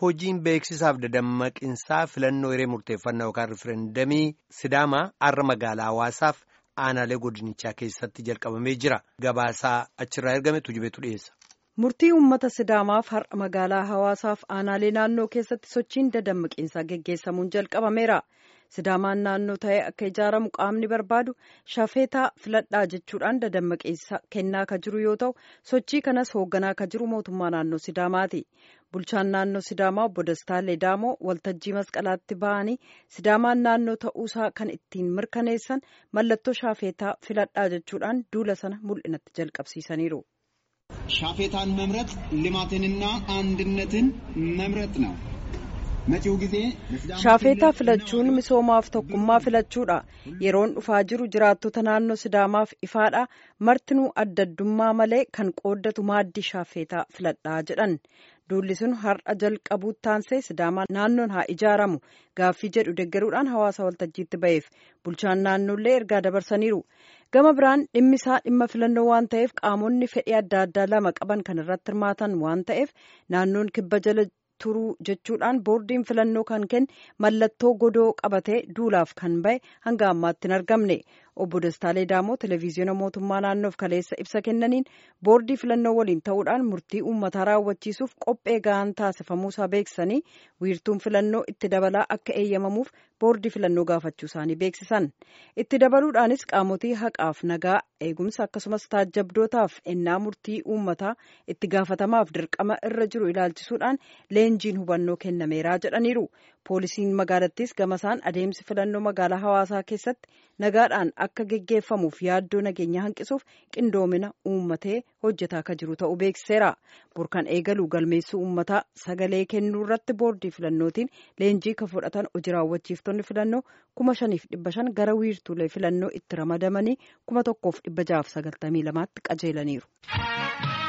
hojiin beeksisaaf dadammaqinsaa filannoo hiree murteeffannaa yookaan rifereendamii sidaamaa har'a magaalaa hawaasaaf aanaalee godinichaa keessatti jalqabamee jira gabaasaa achirraa ergame tujubeetu dhiyeessa. murtii uummata sidaamaaf har'a magaalaa hawaasaaf aanaalee naannoo keessatti sochiin dadammaqinsaa geggeessamuun jalqabameera. sidaamaan naannoo ta'ee akka ijaaramu qaamni barbaadu shafeetaa filadhaa jechuudhaan dadammaqinsa kennaa ka jiru yoo ta'u sochii kanas hoogganaa ka jiru mootummaa naannoo sidaamaati bulchaan naannoo sidaamaa obbo Dastaa Leedaamoo waltajjii masqalaatti ba'anii sidaamaan naannoo ta'uusaa kan ittiin mirkaneessan mallattoo shafeetaa filadhaa jechuudhaan duula sana mul'inatti jalqabsiisaniiru. ሻፌታን መምረጥ ልማትንና አንድነትን መምረጥ ነው። shaafeetaa filachuun misoomaaf tokkummaa filachuudha yeroon dhufaa jiru jiraattota naannoo sidaamaaf ifaadha martinuu adda addummaa malee kan qooddatu maaddii shaafeetaa filadhaa jedhan duulli sun har'a jalqabuu taansee sidaamaa naannoon haa ijaaramu gaaffii jedhu deggeruudhaan hawaasa waltajjiitti ba'eef bulchaan naannoollee ergaa dabarsaniiru gama biraan dhimmisaa dhimma filannoo waan ta'eef qaamonni fedhii adda addaa lama qaban kan irratti hirmaatan waan ta'eef naannoon kibba jala turuu jechuudhaan boordiin filannoo kan kenne mallattoo godoo qabatee duulaaf kan bahe hanga ammaatti hin argamne obbo Dastaa Leedaamoo televezyiina mootummaa naannoof kaleessa ibsa kennaniin boordii filannoo waliin ta'uudhaan murtii uummataa raawwachiisuuf qophee ga'aan taasifamuusaa beeksisanii wiirtuun filannoo itti dabalaa akka eeyyamamuuf boordii filannoo gaafachuu isaanii beeksisan itti dabaluudhaanis qaamotii haqaaf nagaa eegumsa akkasumas taajjabdootaaf ennaa murtii uummataa itti gaafatamaaf dirqama irra jiru ilaalchisuudhaan leenjiin hubannoo kennameeraa jedhaniiru poolisiin magaalattis gamasaan adeemsi filannoo magaalaa hawaasaa keessatti nagaadhaan akka geggeeffamuuf yaaddoo nageenya hanqisuuf qindoomina uummatee hojjetaa akka jiru ta'uu beeksiseera burkan eegaluu galmeessuu uummataa sagalee kennuu irratti boordii filannootiin leenjii kan fudhatan hojii raawwachiiftonni filannoo kuma shaniif dhibba shan gara wiirtuulee filannoo itti ramadamanii kuma tokkoof dhibba jaaf sagaltamii lamaatti qajeelaniiru.